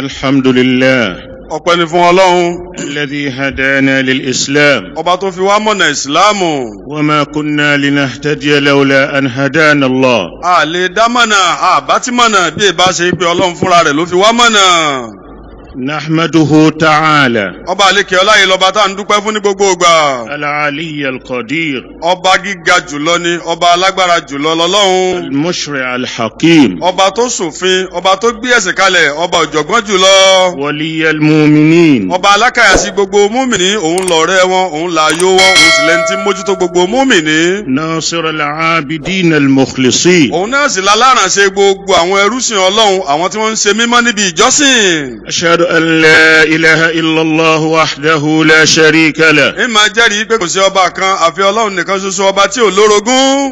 الحمد لله ọpẹ́ ni fún ọlọ́run الذي هدانا للإسلام ọba tó fi wá mọ̀nà ìsìláàmù وما كنا لنهتدي لولا أن هدانا الله a lè dá mọ̀nà àbá tí mọ̀nà bí ìbá ṣe pé ọlọ́run fúnra rẹ̀ ló fi wá mọ̀nà نحمده تعالى ọba àlekè ọlá yìí lọ́ba tá à ń dúpẹ́ fún ní gbogbo ìgbà العلي القدير ọba gíga jùlọ ni ọba alágbára jùlọ lọ́lọ́run المشرع الحكيم ọba tó ṣòfin ọba tó gbé ẹ̀sìn kalẹ̀ ọba ọ̀jọ̀gbọ́n jùlọ ولي المؤمنين ọba alákàyàsí gbogbo múmìnì òun lọ̀rẹ́ wọn òun làyò wọn òun sì lẹni tí ń mójútó gbogbo múmìnì ناصر العابدين المخلصين òun náà sì lálárànṣe gbogbo àwọn ẹrúsìn ọlọ́run àwọn tí wọ́n ń ṣe mímọ́ níbi ìjọsìn. أشهد أن لا إله إلا الله وحده لا شريك له ń máa jẹ́rìí pé kò sí ọba kan àfi ọlọ́run nìkan ṣoṣo ọba tí ò lórogún.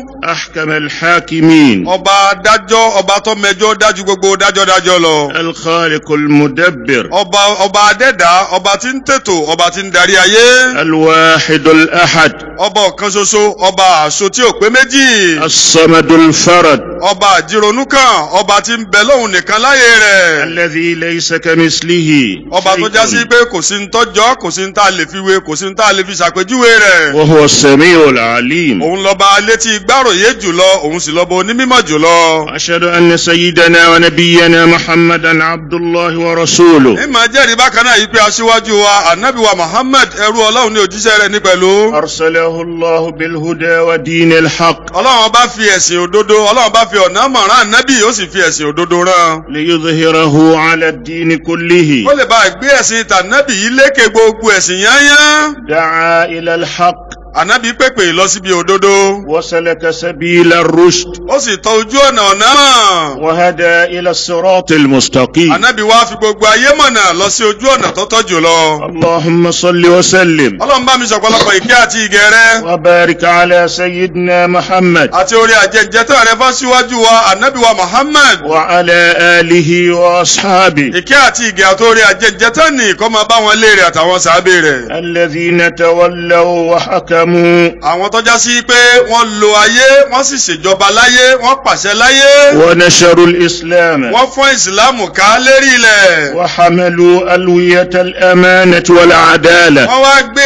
أحكم الحاكمين ọba dájọ́ ọba tó mẹjọ́ dájú gbogbo dájọ́dájọ́ lọ. الخالق المدبر ọba ọba adẹ́dá ọba tí ń tètò ọba tí ń darí ayé. الواحد الأحد ọba ọ̀kan ṣoṣo ọba àṣọ tí ò pé méjì. الصمد الفرد ọba àjírònú kan ọba tí ń bẹ lóhùn nìkan láyé rẹ̀. الذي ليس كمثله ọba tó já sí شيء pé kò sí ń tọ́jọ́ kò sí ń tá a lè fi wé kò sí ń tá a lè fi ṣàpèjúwe rẹ̀. وهو السميع العليم òun lọ́ba létí gbáròyé jùlọ òun sì lọ́ba onímọ̀ jùlọ. أشهد أن سيدنا ونبينا محمدا عبد الله ورسوله ní màá jẹ́rìí bákan náà yìí pé aṣíwájú wa anabi wa muhammed ẹrú ọlọ́run ní òjíṣẹ́ rẹ̀ ní pẹ̀lú. أرسله الله بالهدى ودين الحق ọlọ́run bá fi ẹ̀sìn òdodo ọlọ́run bá fi ọ̀nà mọ̀ràn anabi ó sì fi ẹ̀sìn òdodo rán. ليظهره على الدين كله ó lè bá gbé ẹ̀sìn tànàbì yìí lékè gbogbo ẹ̀sìn yányán. دعا إلى الحق anabi pèpè lọ síbi òdodo. وسلك سبيل الرشد ó sì tọ ojú ọ̀nà ọ̀nà mọ̀. وهدى إلى الصراط المستقيم anabi wá fi gbogbo ayé mọ̀nà lọ sí ojú ọ̀nà tó tọ́ jùlọ. اللهم صل وسلم ọlọ́run bá mi sọ̀pọ̀lọpọ̀ ìkẹ́ àti ìgẹ̀ rẹ̀. وبارك على سيدنا محمد àti orí àjẹjẹtọ̀ rẹ̀ fọ́ síwájú wa anabi wa muhammed. وعلى آله وأصحابه ìkẹ́ àti ìgẹ̀ àti orí àjẹjẹtọ̀ ní kó máa bá wọn léèrè àtàwọn sàábé rẹ̀. الذين تولوا وحكموا àwọn tọ́já sí pé wọ́n lo ayé wọ́n sì ṣèjọba láyé wọ́n pàṣẹ láyé. ونشروا الإسلام wọ́n fọ́n ìsìlámù ká lérí ilẹ̀. وحملوا ألوية الأمانة والعدالة wọ́n wá gbé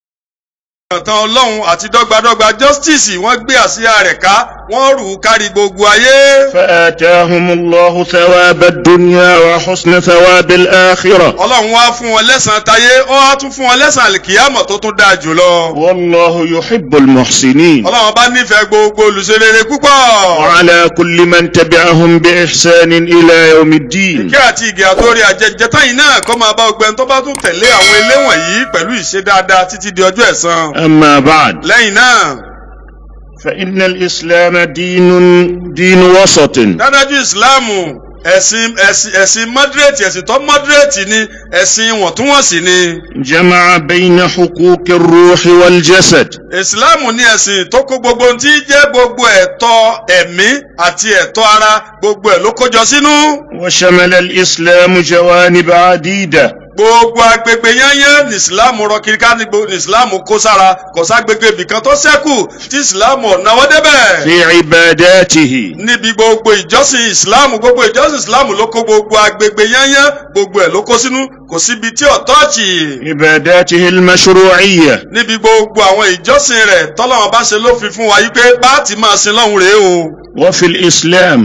àtàn ọlọ́run àti dọ́gbadọ́gba justice wọ́n gbé àsíá rẹ̀ ká wọ́n rù ú kárí gbogbo ayé. فآتاهم الله ثواب الدنيا وحسن ثواب الآخرة ọlọ́run wá fún wọn lẹ́sàn-án tayé ó wá tún fún wọn lẹ́sàn-án àlìkìyàmọ̀ tó tún dáa jùlọ. والله يحب المحسنين ọlọ́run bá nífẹ̀ẹ́ gbogbo olùṣerere púpọ̀. وعلى كل من تبعهم بإحسان إلى يوم الدين ìkẹ́ àti ìgẹ̀ àtórí àjẹjẹtá yìí náà kọ́ máa bá ọgbẹ́ni tó bá tún tẹ̀lé àwọn ilé wọ̀nyí pẹ̀lú ìṣe dáadáa títí di ọjọ́ ẹ̀san. أما بعد lẹ́yìn náà فإن الإسلام دين دين وسط dádájú ìsìláàmù ẹ̀sìn ẹ̀sìn ẹ̀sìn mọ́dírètì ẹ̀sìn tó mọ́dírètì ni ẹ̀sìn wọ̀ntúnwọ̀nsì ni. جمع بين حقوق الروح والجسد ìsìláàmù ní ẹ̀sìn tó kó gbogbo ohun tí jẹ́ gbogbo ẹ̀tọ́ ẹ̀mí àti ẹ̀tọ́ ara gbogbo ẹ̀ ló kójọ sínú. وشمل الإسلام جوانب عديدة gbogbo agbègbè yányán ní ìsìláàmù rọ kiri ká ní gbo- ní ìsìláàmù kó sára kò ságbègbè ibìkan tó ṣẹ́kù tí ìsìláàmù ọ̀nàwọ́ débẹ̀. في عباداته níbi gbogbo ìjọsìn ìsìláàmù gbogbo ìjọsìn ìsìláàmù ló kó gbogbo agbègbè yányán gbogbo ẹ̀ ló kó sínú kò síbi tí ò tọ́ọ̀chì. عباداته المشروعية níbi gbogbo àwọn ìjọsìn rẹ̀ tọ́lọ́wọ́n bá ṣe lófin fún wa yí pé bá ti máa sin lọ́hùn rèé o. وفي الإسلام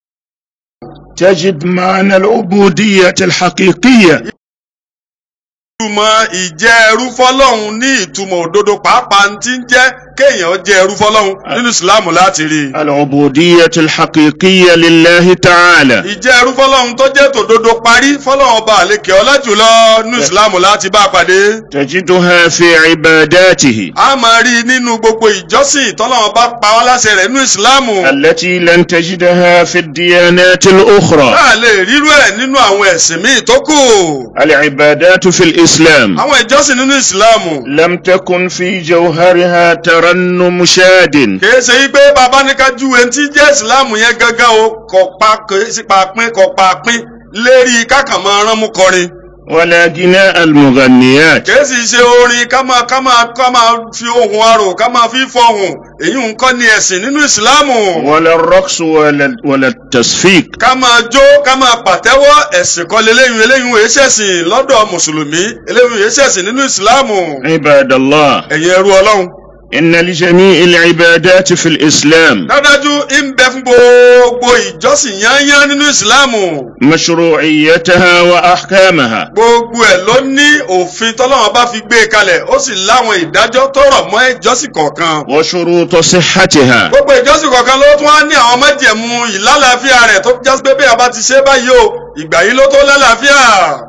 تجد معنى العبودية الحقيقية ìtumọ̀ ìjẹ́ ẹrú fọlọ́hun ní ìtumọ̀ òdodo pàápàá ti ń jẹ́ kéèyàn jẹ́ ẹrú fọlọ́hun nínú ìsìláàmù láti rí i. العبودية الحقيقية لله تعالى ìjẹ́ ẹrú fọlọ́hun tó jẹ́ tòdodo parí fọlọ́hun ọba àlekè ọlá jùlọ nínú ìsìláàmù láti bá a pàdé. تجدها في عباداته a máa rí i nínú gbogbo ìjọsìn tọ́lọ́hun bá pa wá láṣẹ rẹ̀ nínú ìsìláàmù. التي لن تجدها في الديانات الأخرى a lè rírú ẹ̀ nínú àwọn ẹ̀sìn míì tó kù. العبادات في الإسلام àwọn ìjọsìn nínú ìsìláàmù. لم تكن في جوهرها ترنم شاد kìí ṣe wípé bàbá ní ká júwe tí jẹ́ ìsìláàmù yẹn gángan o kò pa kìí sí pa pín kò pa pín lérí kákàn máa rán mú kọrin ولا غناء المغنيات kìí sì ṣe orin ká máa ká máa ká máa fi ohun arò ká máa fi fọhùn èyí ń kọ́ ni ẹ̀sìn nínú ìsìláàmù. ولا الرقص ولا ولا التصفيق ká máa jó ká máa pàtẹ́wọ́ ẹ̀sìn kọ́ leléyìn eléyìn òye ṣẹ̀sìn lọ́dọ̀ mùsùlùmí eléyìn òye ṣẹ̀sìn nínú ìsìláàmù. عباد الله ẹ̀yin ẹrú ọlọ́run. إن لجميع العبادات في الإسلام dájú ń bẹ fún gbogbo ìjọsìn yányán nínú ìsìláàmù. مشروعيتها وأحكامها gbogbo ẹ̀ ló ní òfin tọ́lọ́run bá fi gbé e kalẹ̀ ó sì láwọn ìdájọ́ tó rọ̀ mọ́ ìjọsìn kọ̀ọ̀kan. وشروط صحتها gbogbo ìjọsìn kọ̀ọ̀kan ló tún wá ní àwọn májẹ̀mú ìlàlàáfíà rẹ̀ tó jásí pé bí a bá ti ṣe báyìí o ìgbà yìí ló tó lálàáfíà.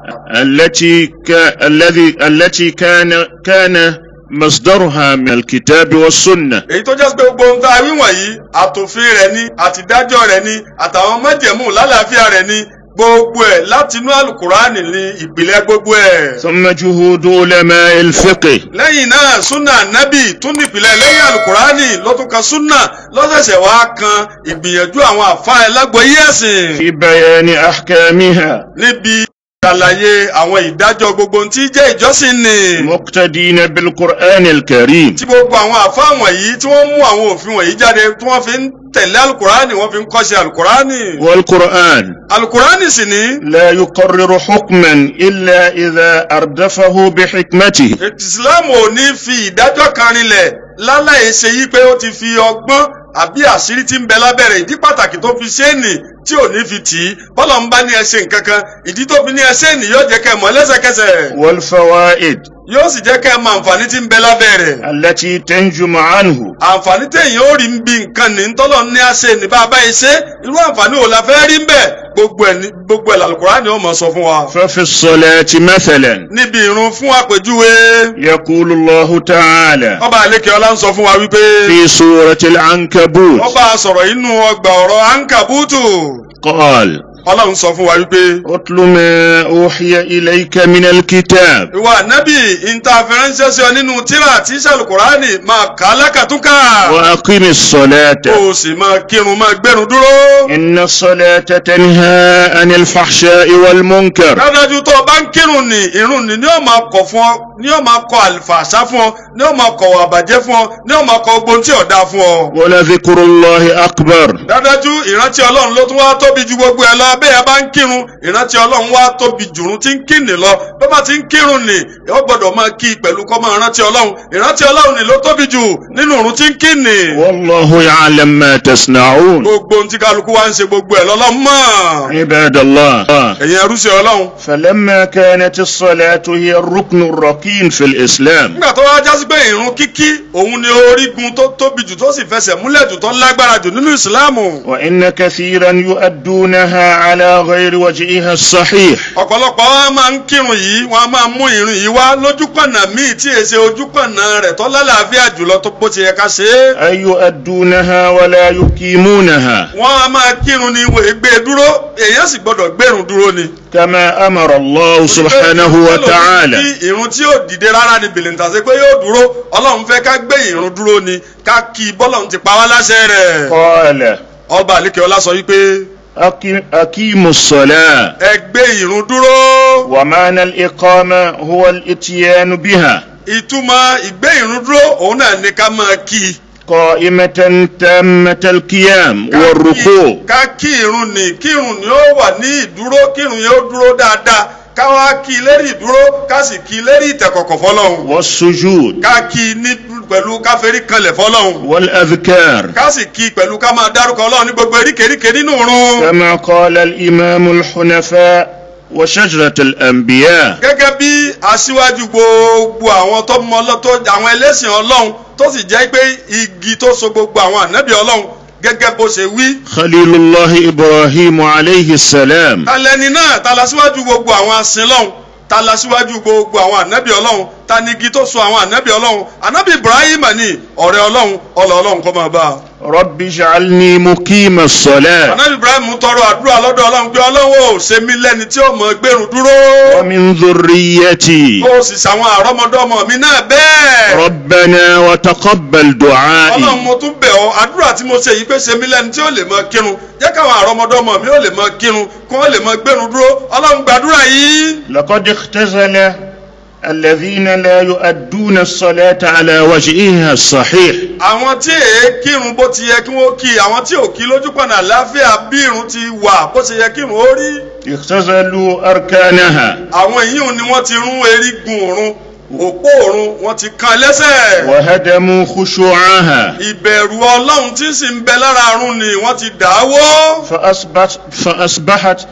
التي ك... الذي التي كان كان مصدرها من الكتاب والسنة èyí tó jásí pé gbogbo ohun tá a wí wọ̀nyí àtòfin rẹ̀ ni àtìdájọ́ rẹ̀ ni àtàwọn májẹ̀mú lálàáfíà rẹ̀ ni gbogbo ẹ̀ látinú àlùkùránì ní ìpìlẹ̀ gbogbo ẹ̀. ثم جهود علماء الفقه lẹ́yìn náà súnà nábì tún nípìnlẹ̀ lẹ́yìn alukurani ló tún kan súnà lọ́sẹ̀sẹ̀ wá kan ìgbìyànjú àwọn àfa ẹlẹ́gbọ̀ọ́yé ẹ̀sìn في بيان أحكامها níbi ṣàlàyé àwọn ìdájọ́ gbogbo ohun tí jẹ́ ìjọsìn ni. مقتدين بالقرآن الكريم tí gbogbo àwọn àfa wọ̀nyí tí wọ́n mú àwọn òfin wọ̀nyí jáde tí wọ́n fi ń tẹ̀lé alukurani wọ́n fi ń kọ́ṣe alukurani. والقرآن alukurani sì ní لا يقرر حكما إلا إذا أردفه بحكمته ìsìláàmù ò ní fi ìdájọ́ kan rinlẹ̀ láláì ṣe yí pé ó ti fi ọgbọ́n àbí àṣírí tí ń bẹ lábẹ́rẹ̀ ìdí pàtàkì tó fi ṣe é nì tí ò ní fi tì í bọ́lá ń bá ní ẹ ṣe nǹkan kan ìdí tó fi ní ẹ ṣe é nì yóò jẹ́ kẹ́ ẹ mọ̀ lẹ́sẹ̀kẹsẹ̀ والفوائد yóò sì jẹ́ kẹ́ ẹ mọ̀ àǹfààní tí ń bẹ lábẹ́rẹ̀ التي تنجم عنه àǹfààní téèyàn ó rí ń bi nǹkan ní tọ́lọ̀ ní a ṣe ní bá a bá yẹ ṣe irú àǹfààní wo la fẹ́ rí ń bẹ̀ gbogbo ẹ̀ ní gbogbo ẹ̀ làlùkùránì ó mọ̀ sọ fún wa. ففي الصلاة مثلا níbi ìrun fún àpèjúwe يقول الله تعالى ọba àlekè ọlá ń sọ fún wa wípé في سورة العنكبوت ọba sọ̀rọ̀ inú ọgbà ọ̀rọ̀ ankabutu قال ọlọ́run sọ fún wa wípé اتل ما أوحي إليك من الكتاب ìwà nábì ìntàfẹ́ránṣẹ́ sí ọ nínú tíra tí sàlùkùránì máa kà á lákàtúnkà وأقم الصلاة kó o sì máa kírun máa gbẹrun dúró. إن الصلاة تنهى عن الفحشاء والمنكر dájú tó o bá ń kírun ní irun ní ni ó máa kọ̀ fún ọ ni ó máa kọ̀ àlùfàṣà fún ọ ni ó máa kọ̀ àbàjẹ́ fún ọ ni ó máa kọ̀ ogbon tí ò dáa fún ọ. ولذكر الله أكبر dájú ìrántí ọlọ́run ló tún wá tóbi ju gbogbo ẹ lọ bẹ́ẹ̀ a bá ń kírun ìrántí ọlọ́run wá tóbi jùrún tí ń kírun lọ bí wọ́n bá ti ń kírun nì ó gbọ́dọ̀ máa kí i pẹ̀lú kọ́ máa rántí ọlọ́run ìrántí ọlọ́run nì ló tóbi jù nínú ìrun tí ń kí nì. والله يعلم ما تصنعون gbogbo ohun tí kálukú wá ń ṣe gbogbo ẹ̀ lọ́lọ́run mọ̀. عباد الله ẹ̀yin ẹrúṣẹ́ ọlọ́run. فلما كانت الصلاة هي الركن الركين في الإسلام nígbà tó wá jásí pé ìrun kíkí òun ni orígun tó tóbi jù tó sì fẹsẹ̀ múlẹ̀ jù tó lágbára jù nínú ìsìláàmù. وإن كثيرا يؤدونها على غير وجهها الصحيح ọ̀pọ̀lọpọ̀ wa máa ń kírun yìí wọ́n á máa mú ìrun yìí wá lójúpọ̀nà míì tí èsè ojúpọ̀nà rẹ̀ tó lálàáfíà jùlọ tó bó ti yẹ ká ṣe é. أي يؤدونها ولا يقيمونها wọ́n á máa kírun ní ìwé gbé dúró èèyàn sì gbọ́dọ̀ gbérun dúró ni. كما أمر الله سبحانه وتعالى kí ìrun tí yóò dìde rárá ni bìlìntà ṣe pé yóò dúró ọlọ́run fẹ́ ká gbé ìrun dúró ni ká kí i bọ́lọ́run ti pa wá láṣẹ rẹ̀. قال ọba àlékè ọlá sọ wípé أقم أقيموا الصلاة ẹ gbé ìrun dúró. ومعنى الإقامة هو الإتيان بها ìtumọ̀ ìgbé ìrun dúró òun náà ni ká máa kí i. قائمة تامة القيام Ká kí- والركوع ká kí irun ni kí irun ni ó wà ní ìdúró kí irun yẹn ó dúró dáadáa ká wá kí i lérí ìdúró ká sì kí i lérí ìtẹ̀kọ̀kọ̀ fọlọ́hún والسجود ká kí i ní pẹ̀lú ká ferí kanlẹ̀ fọlọ́hún والأذكار ká sì kí i pẹ̀lú ká máa dárúkọ ọlọ́run ní gbogbo eríkèéríkèé nínú irun. كما قال الإمام الحنفاء وشجرة الأنبياء gẹ́gẹ́ bí aṣíwájú gbogbo àwọn tó mọ ọlọ́ tó àwọn ẹlẹ́sìn ọlọ́run tó sì jẹ́ pé igi tó so gbogbo àwọn ànábì ọlọ́run gẹ́gẹ́ bó ṣe wí. خليل الله إبراهيم عليه السلام talẹni náà ta la síwájú gbogbo àwọn asin lọ́hùn ta la síwájú gbogbo àwọn ànábì ọlọ́hun tanigi tó so àwọn ànábì ọlọ́run ànábì ibrahim ni ọ̀rẹ́ ọlọ́run ọlọ́ ọlọ́run kọ́ máa bá a. رب اجعلني مقيم الصلاة ànábì ibrahim tọrọ àdúrà lọ́dọ̀ ọlọ́run pé ọlọ́run ò ṣe mí lẹ́ni tí ó mọ gbẹ̀rún dúró. ومن ذريتي ó sì ṣàwọn àrọ́mọdọ́mọ mi náà bẹ́ẹ̀. ربنا وتقبل ọlọ́run دعائي mo tún bẹ̀ ọ́ àdúrà tí mo ṣe yìí pé ṣe mí lẹ́ni tí ó lè mọ kírun jẹ́ káwọn àrọ́mọdọ́mọ mi ó lè mọ kírun kí wọ́n lè mọ gbẹ̀rún dúró ọlọ́run gbàdúrà yìí. لقد اختزل الذين لا يؤدون الصلاة على وجهها الصحيح àwọn tí èé kírun bó ti yẹ kí wọ́n kí àwọn tí ò kí lójú pọ̀nà àláfíà bí irun ti wà bó ṣe yẹ kí irun ó rí. اختزلوا أركانها àwọn èyí ni wọ́n ti rún erigun òrun òpó òrun wọ́n ti kan lẹ́sẹ̀. وهدموا خشوعها ìbẹ̀rù ọlọ́run tí sì ń bẹ lára àrùn ni wọ́n ti dà á wó. فأصبحت, فأصبحت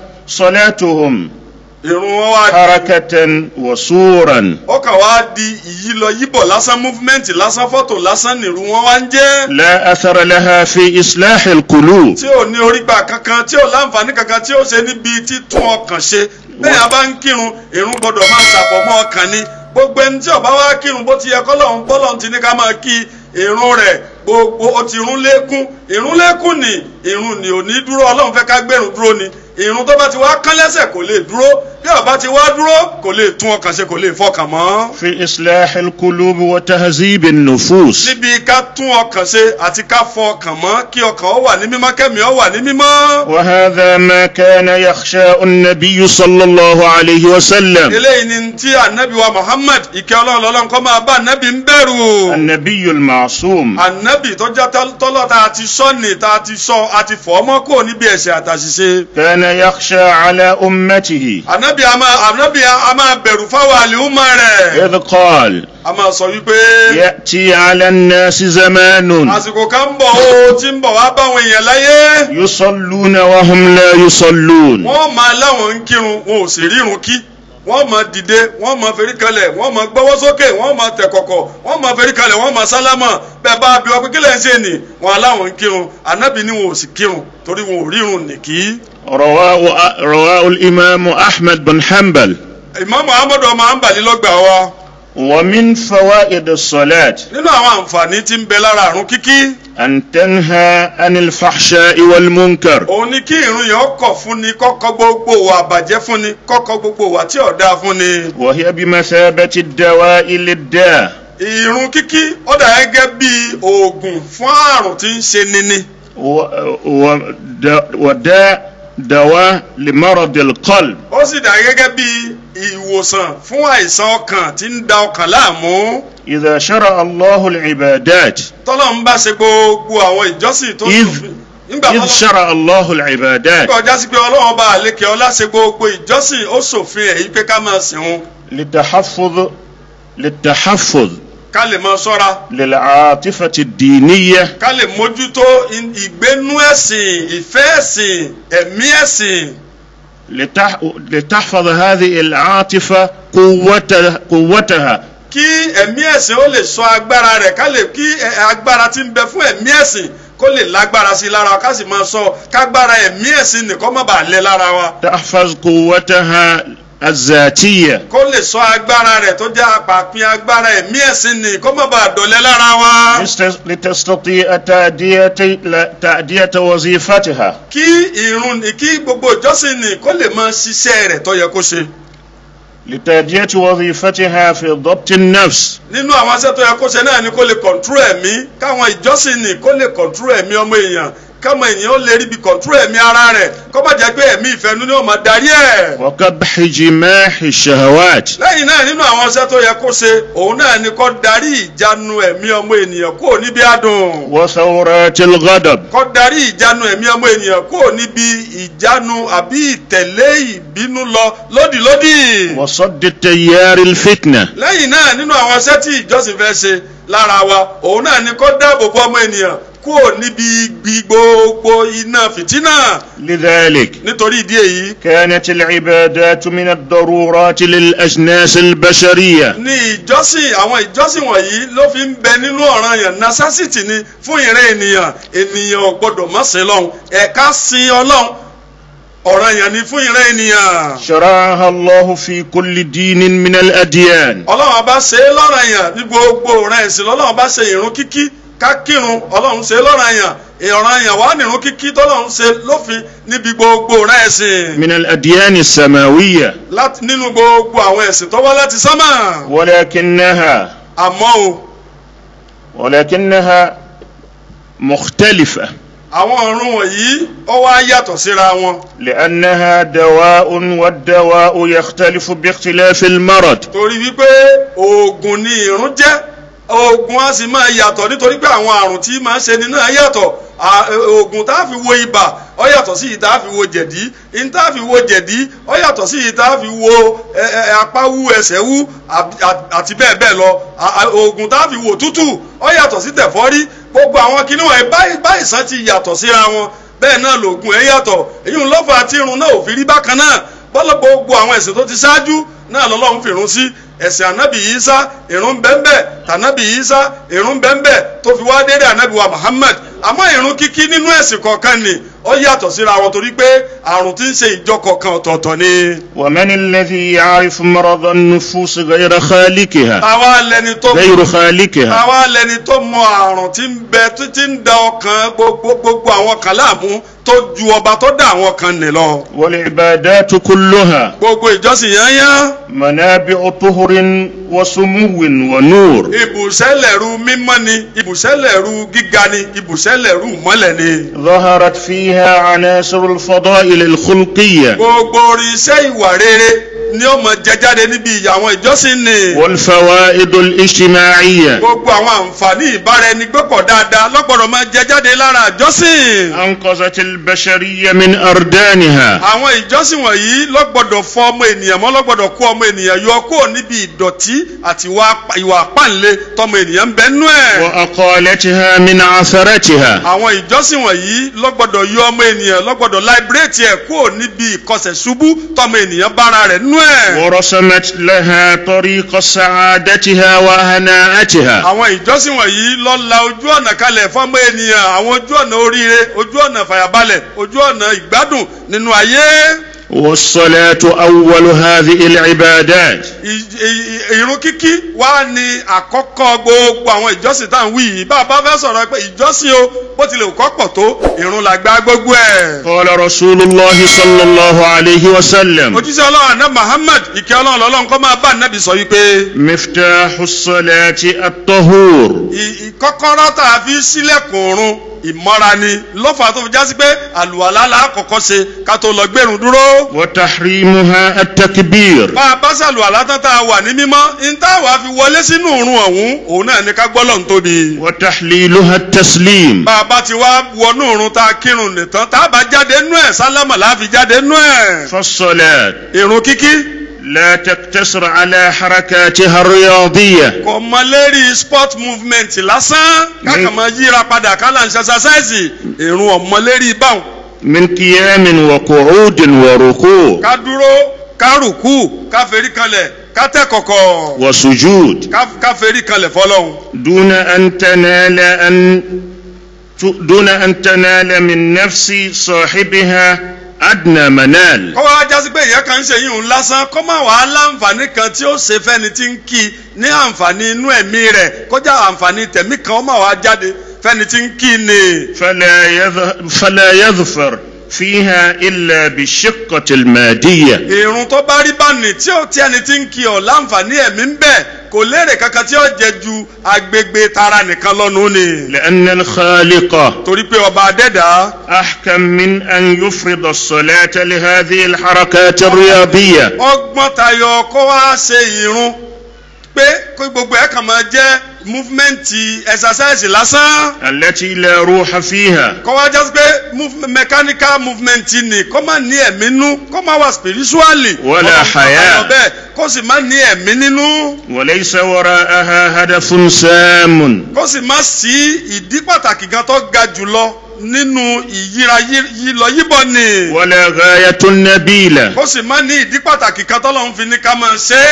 صلاتهم ìrun wọn wá di حركة وصورا ó kàn wá di ìyí lọ yíbọ̀ lásán múfúmẹ́ǹtì lásán fọ́tò lásán nìrú wọn wá ń jẹ́. لا أثر لها في إصلاح القلوب tí ò ní orígbà kankan tí ò láǹfààní kankan tí ó ṣe níbi títún ọkàn ṣe bẹ́ẹ̀ a bá ń kírun ìrun gbọ́dọ̀ máa ṣàfọ̀mọ́ ọkàn ni gbogbo ẹni tí ó bá wá kírun bó ti yẹ kọ́lọ́hún bọ́lọ́hún ti ní ká máa kí ìrun rẹ̀ gbogbo ó ti rún lékún ìrun lékún ni ìrun ni ò ní dúró ọlọ́run fẹ́ ká gbẹ̀rún dúró ni ìrun tó bá ti wá kán lẹ́sẹ̀ kò lè dúró bí ó bá ti wá dúró kò lè tún ọkàn ṣe kò lè fọkàn mọ́. في إصلاح القلوب وتهذيب النفوس níbi ká tún ọkàn ṣe àti ká fọ ọkàn mọ́ kí ọkàn ó wà ní mímọ́ kẹ́mi ó wà ní mímọ́. وهذا ما كان يخشى النبي صلى الله عليه وسلم eléyìí ni tí anabi wa muhammad ìkẹ́ ọlọ́run lọ́lọ́run kọ́ máa bá anabi ń bẹ̀rù. النبي المعصوم anabi tó já tọ́lọ́ tá a ti sọ ní tá a ti sọ a ti fọ́ ọmọ kò níbi ẹ̀ṣẹ̀ àtàṣìṣe. كان يخشى على أمته anabi a máa anabi a máa bẹ̀rù fáwọn àlìhùmọ́ rẹ̀. إذ قال a máa sọ wípé يأتي على الناس زمان àsìkò kan ń bọ̀ ó tí ń bọ̀ wá báwọn èèyàn láyé. يصلون وهم لا يصلون wọ́n máa láwọn ń kírun wọn ò sì rírun kí wọ́n máa dìde wọ́n máa ferí kalẹ̀ wọ́n máa gbọ́wọ́ sókè wọ́n máa tẹ̀ kọ̀kọ̀ wọ́n máa ferí kalẹ̀ wọ́n máa sálámà bẹ́ẹ̀ bá bí wọ́n pé kílẹ̀ ń ṣe nì wọ́n aláwọn ń kírun ànábì ni wọn ò sì kírun torí wọn ò rírun nìkí. رواه رواه الإمام أحمد بن حنبل ìmọ̀ muhammadu ọmọ àǹbàlí lọ́gbà wa ومن فوائد الصلاة nínú àwọn àǹfààní tí ń bẹ lára àrùn kíkí أن تنهى عن الفحشاء والمنكر òun ni kí ìrun yẹn kọ̀ fún ni kọ́kọ́ gbogbo wà bàjẹ́ fún ni kọ́kọ́ gbogbo wà tí ò dáa fún ni. وهي بمثابة الدواء للداء ìrun kíkí ó dà gẹ́gẹ́ bí oògùn fún àrùn tí ń ṣe níní. و- ود- وداء دواء لمرض القلب ó sì dà gẹ́gẹ́ bí ìwòsàn fún àìsàn ọkàn tí ń da ọkàn láàmú إذا شرع الله العبادات tọ́lọ́ ń bá ṣe gbogbo àwọn ìjọsìn tó إذ sòfin nígbà إذ tọ́lọ́ شرع الله العبادات nígbà ọjà sí pé ọlọ́run bá àlékè ọlá ṣe gbogbo ìjọsìn ó sòfin èyí pé ká máa sìn wọn للتحفظ للتحفظ ká lè máa ṣọ́ra للعاطفة الدينية ká lè mójútó in- ìgbénú ẹ̀sìn ìfẹ́ ẹ̀sìn ẹ̀mí ẹ̀sìn لتح... لتحفظ هذه العاطفة قوتها, قوتها kí ẹ̀mí ẹ̀sìn ó lè sọ agbára rẹ̀ ká lè kí ẹ- agbára tí ń bẹ fún ẹ̀mí ẹ̀sìn kó lè lágbára sí i lára wa ká sì máa sọ kágbára ẹ̀mí ẹ̀sìn nìkan má bàa lé lára wa تحفظ قوتها الذاتية kó lè sọ agbára rẹ̀ tó jẹ́ àpàpín agbára ẹ̀mí ẹ̀sìn nì kó má bàa dọ̀lẹ́ lára wa. لست- لتستطيع تأدية لا- تأدية وظيفتها kí irun ní kí gbogbo ìjọsìn nì kó lè máa ṣiṣẹ́ rẹ̀ tó yẹ kó ṣe. لتأدية وظيفتها في ضبط النفس nínú àwọn aṣẹ́ tó yẹ kó ṣe náà ni kó lè kọ̀ǹtúrò ẹ̀mí káwọn ìjọsìn nì kó lè kọ̀ǹtúrò ẹ̀mí ọmọ èèyàn káwọn èèyàn ó lè ríbi kọ̀ǹtúrò ẹ̀mí ara rẹ̀ kó má jẹ́ pé ẹ̀mí ìfẹ́nu ni ó máa darí ẹ̀. وقبح جماح الشهوات lẹ́yìn náà nínú àwọn aṣẹ́ tó yẹ kó ṣe òun náà ni kó darí ìjánu ẹ̀mí ọmọ ènìyàn kúrò níbi adùn. وثورات الغضب kó darí ìjánu ẹ̀mí ọmọ ènìyàn kúrò níbi ìjánu àbí ìtẹ̀lé ìbínú lọ lódìlódì. وصد التيار الفتنة lẹ́yìn náà nínú àwọn iṣẹ́ tí ìjọsìn fẹ́ ṣe lára wa òun náà ni kó dáàbò bo ọmọ ènìyàn kúrò níbi igbi gbogbo iná fìtínà لذلك nítorí ìdí èyí كانت العبادات من الضرورات للأجناس البشرية ní ìjọsìn àwọn ìjọsìn wọ̀nyí ló fi ń bẹ nínú ọ̀ranyàn nasásìtì ni fún ìrẹ́ ènìyàn ènìyàn ò gbọ́dọ̀ má sin lọ́hùn ẹ̀ka sin ọlọ́hun ọ̀ràn yẹn ni fún ìran ènìyàn. شرعها الله في كل دين من الأديان ọlọ́run bá ṣe é lọ́ràn yẹn ní gbogbo ọ̀ràn ẹ̀sìn lọ́lọ́run bá ṣe ìrun kíkí ká kírun ọlọ́run ṣe é lọ́ràn yẹn ìràn yẹn wà nírun kíkí tọ́lọ́run ṣe lófin níbi gbogbo ọ̀ràn ẹ̀sìn من الأديان السماوية láti nínú gbogbo àwọn ẹ̀sìn tó wá láti sánmà ولكنها àmọ́ o ولكنها مختلفة àwọn ọ̀run wọ̀nyí ó wá yàtọ̀ síra wọn لأنها دواء والدواء يختلف باختلاف المرض torí wípé oògùn ni ìrun jẹ́ oògùn á sì máa yàtọ̀ nítorí pé àwọn àrùn tí máa ń ṣe ni náà yàtọ̀ À- oògùn tá a fi wo ibà ó yàtọ̀ sí yìí tá a fi wo jẹ̀dí yìí tá a fi wo jẹ̀dí ó yàtọ̀ sí yìí tá a fi wo ẹ, ẹ, apá wú ẹsẹ̀ wú àb- à- àti bẹ́ẹ̀ bẹ́ẹ̀ lọ À- à- oògùn tá a fi wo tútù ó yàtọ̀ sí tẹ̀fọ́rí gbogbo àwọn kinní wọ̀nyí báyìí báyìí sàn ti yàtọ̀ síra wọn bẹ́ẹ̀ náà lòògùn ẹ̀ yàtọ̀ èyí ń lọ́fà tí irun náà ò fi rí bákan náà bọ́lá gbogbo àwọn ẹ̀sìn tó ti ṣáájú náà lọ́lọ́run fi irun sí ẹ̀sìn ànábì Ìsá irun bẹ́ẹ̀nbẹ́ tànábì Ìsá irun bẹ́ẹ̀nbẹ́ tó fi wá dédé ànábì wa Muhammad àmọ́ irun kíkí nínú ẹ̀sìn kọ̀ọ̀kan ni ó yàtọ̀ síra wọn torí pé àrùn tí ń ṣe ìjọ kọ̀ọ̀kan ọ̀tọ̀ọ̀tọ̀ ni. ومن الذي يعرف مرض النفوس غير خالقها táwa lẹni tó غير خالقها táwa lẹni tó mọ àrùn tí ń bẹ tó ti ń da ọkàn gbogbo gbogbo àwọn kan láàmú tó ju ọba tó dá àwọn kan nì lọ. والعبادات كلها gbogbo ìjọsìn yányán منابع طهر وسمو ونور ibùsẹ́lẹ̀rú mímọ́ ni ibùsẹ́lẹ̀rú gíga ni ibùsẹ́lẹ̀rú mọ́lẹ̀ ni. ظهرت فيها عناصر الفضائل الخلقية gbogbo irinṣẹ́ ìwà rere ni ó mọ jẹ jáde níbi àwọn ìjọsìn ni. والفوائد الاجتماعية gbogbo àwọn àǹfààní ìbáraẹnigbépọ̀ dáadáa lọ́gbọ̀dọ̀ máa jẹ jáde lára ìjọsìn. أنقذت البشرية من أردانها àwọn ìjọsìn wọ̀nyí lọ́gbọ̀dọ̀ fọ ọmọ ènìyàn mọ́ lọ́gbọ̀dọ̀ kó ọmọ ènìyàn yọ kó níbi ìdọ̀tí àti ìwà ìwà àpáǹle tọmọ ènìyàn ń bẹ nú ẹ̀. وأقالتها من عثرتها àwọn ìjọsìn wọ̀nyí lọ́gbọ̀dọ̀ yọ ọmọ ènìyàn lọ́gbọ̀dọ̀ láìbírèètì ẹ̀ kó níbi ìkọsẹ̀ ṣubú tọmọ ènìyàn bára rẹ̀ nú ẹ̀. ورسمت لها طريق سعادتها وهناءتها àwọn ìjọsìn wọ̀nyí ló la ojú ọ̀nà kalẹ̀ fọ́mọ ènìyàn àwọn ojú ọ̀nà oríire ojú ọ̀nà fàyàbalẹ̀ ojú ọ̀nà ìgbádùn nínú ayé. والصلاة أول هذه العبادات Ì- ì- ìrun kíkí wá ní àkọ́kọ́ gbogbo àwọn ìjọsìn tá à ń wí yìí bá a bá fẹ́ sọ̀rọ̀ pé ìjọsìn o bó tilẹ̀ kọ́ pọ̀ tó ìrun là gbá gbogbo ẹ̀. قال رسول الله صلى الله عليه وسلم òjíṣẹ́ ọlọ́run àná Muhammad ìkẹ́ ọlọ́run lọ́lọ́run kọ́ máa bá nàbì sọ wípé مفتاح الصلاة الطهور ì- ìkọ́kọ́rọ́ tá a fi sílẹ̀kùn run ìmọ́ra ni lọ́fà tó fi jásí pé àlùwàlá la kọ́kọ́ ṣe ká tó lọ gbẹ̀rún dúró. وتحريمها التكبير bá a bá ṣàlùwàlá tán tá a wà ní mímọ́ ní tá a wà fi wọlé sínú òrun ọ̀hún òun náà ní ká gbọ́lọ̀ ń tóbi. وتحليلها التسليم bá a bá ti wá wọnú òrun tá a kírun nìtàn tá a bá jáde nú ẹ̀ sálámà láàfi jáde nú ẹ̀. فالصلاة ìrun kíkí لا تقتصر على حركاتها الرياضية kò mọ lérí sport movement lásán kákan máa yíra padà kálá ń ṣaṣaṣáìsì ìrun ọ̀mọ lérí báwọn. من قيام وقعود وركوع ká dúró ká rùkú ká ferí kanlẹ̀ ká tẹ̀ kọ̀kọ̀ وسجود ká ká ferí kanlẹ̀ fọlọ́hún. دون أن تنال أن دون أن تنال من نفس صاحبها أدنى منال kọ́ wá jásí pé ìyẹn kan ń ṣe yìí ń lásán kọ́ máa wàá láǹfààní kan tí ó ṣe fẹ́ni tí ń kí i ní àǹfààní inú ẹ̀mí rẹ̀ kọjá àǹfààní tẹ̀mí kan ó máa wàá jáde fẹ́ni tí ń kí i ni. فلا يظ- فلا يظفر فيها إلا بالشقة المادية ìrun tó bá rí báni tí ó tí ẹni tí ń kí ọ láǹfààní ẹ̀mí ń bẹ kò lérè kankan tí ó jẹ ju agbègbè tara nìkan lọ́nu ni. لأن الخالق torí pé ọba adẹ́dàá أحكم من أن يفرض الصلاة لهذه الحركات الرياضية ọgbọ́n tayọ kó wá ṣe ìrun pé kó gbogbo ẹ̀ kàn máa jẹ́ múfúmẹ́ǹtì ẹ̀sàsáìsì lásán التي لا روح فيها kó wá jásí pé move- mechanical movement ni kó má ní ẹ̀mí nú kó má wà spiritually Wala Ọlọ́run haya. àbáyọ bẹ́ẹ̀ kó sì má ní ẹ̀mí nínú وليس وراءها هدف سام kó sì má sí ìdí pàtàkì kan tó ga jùlọ nínú ìyíra yí- yílọ yíbọ ni ولا غاية نبيلة kó sì má ní ìdí pàtàkì kan tó lọ́n fi ní ká máa ṣe é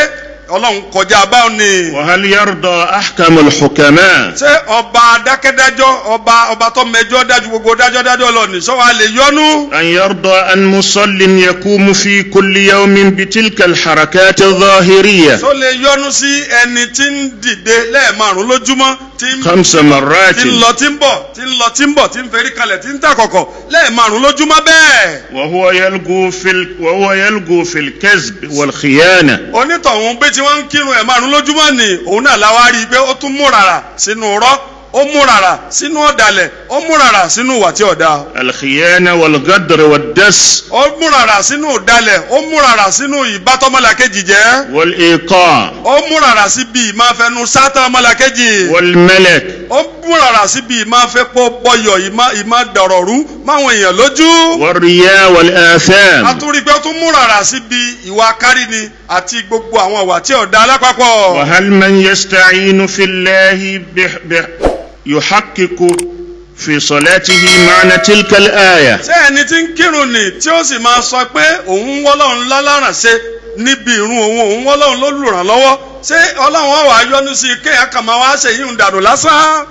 ọlọ́run kọjá báwọn ni. وهل يرضى أحكم الحكماء ṣé ọba adákẹ́dájọ́ ọba ọba tó mẹjọ́ dájú gbogbo dájọ́ dájọ́ lọ ní sọ́wọ́ a lè yọnu. أن يرضى أن مصل يقوم في كل يوم بتلك الحركات الظاهرية tó lè yọnu sí ẹni tí ń dìde lẹ́ẹ̀márùn lójúmọ́ tí ń خمس مرات tí ń lọ tí ń bọ̀ tí ń lọ tí ń bọ̀ tí ń ferí kalẹ̀ tí ń tàkọ̀kọ̀ lẹ́ẹ̀márùn lójúmọ́ bẹ́ẹ̀. وهو يلقو في ال... وهو يلقو في الكذب والخيانة onítọ̀hún bí tí wọ́n ń kírun ẹ̀ márùn lójúmọ́ ni òun náà la wá rí i pé ó tún múrara sínú rọ́ ó múrara sínú ọ̀dàlẹ̀ ó múrara sínú ìwà tí ọ̀dà الخيانة والغدر والدس ó múrara sínú ọ̀dàlẹ̀ ó múrara sínú ìbátọ́mọlàkejì jẹ́ والإيقاع ó múrara síbi ìmáfẹnu sátán ọmọlàkejì والملك ó múrara síbi ìmáfẹ́pọ̀ bọyọ̀ ìmá dọ̀rọ̀rú máwọn èèyàn lójú والرياء والآثام àtúrí pé ó tún múrara síbi ìwà kárìní àti gbogbo àwọn ìwà tí ọ̀dà alápapọ̀. وهل من يستعين في الله بح... بح... يحقق في صلاته معنى تلك الآية ṣé ẹni tí ń kírun ni tí ó sì máa sọ pé òun ń wọ́lọ́run láláràn ṣe níbi ìrun òun òun wọ́lọ́run ló lùrànlọ́wọ́ ṣé ọlọ́run ọ̀ wá yọ́nú sí i kéèyàn kàn máa wá ṣe yín ń dànù lásán.